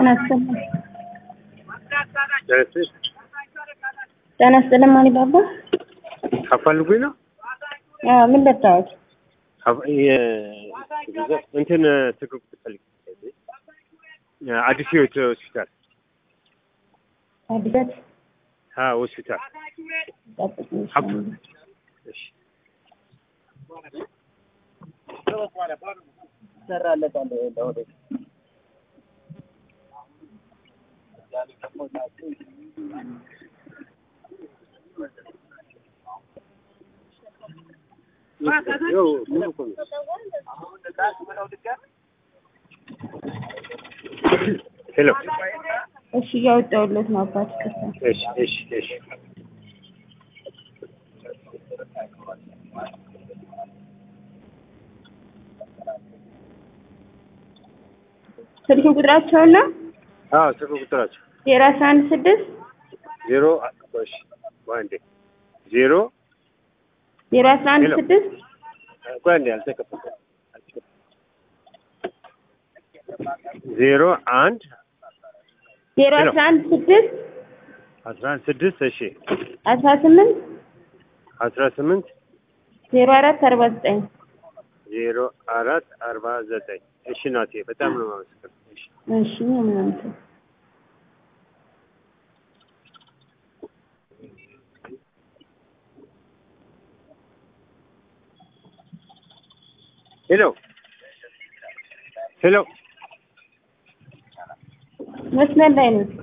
ጤና ይስጥልኝ። ደረስሽ ጤና ይስጥልኝ ማን ይባባ? አፋልጉኝ ነው አዎ ምን ልታወቅ? አፍ- የ- እንትን ትክክ ትፈልግ አዲስ ህይወት ሆስፒታል አዲስ አ ሆስፒታል ጠብቅኝ። አፕ እሺ ይኸው ሙሉ እኮ ነው። ሄሎ እሺ እያወጣሁለት ነው አባት ይቅርታ። እሺ እሺ እሺ ስልክ ቁጥራቸውና አዎ ስልክ ቁጥራቸው ዜሮ አስራ አንድ ስድስት ዜሮ እሺ አንዴ ዜሮ ዜሮ አስራ አንድ ሄሎ። ስድስት ቆይ አንዴ አልተከፈተም ዜሮ አንድ ዜሮ ሄሎ። አስራ አንድ ስድስት አስራ አንድ ስድስት እሺ አስራ ስምንት አስራ ስምንት ዜሮ አራት አርባ ዘጠኝ ዜሮ አራት አርባ ዘጠኝ እሺ ናቴ በጣም ነው የማመሰግነው እሺ እሺ ምናምን ሄሎ ሄሎ መስመር ላይ ነው።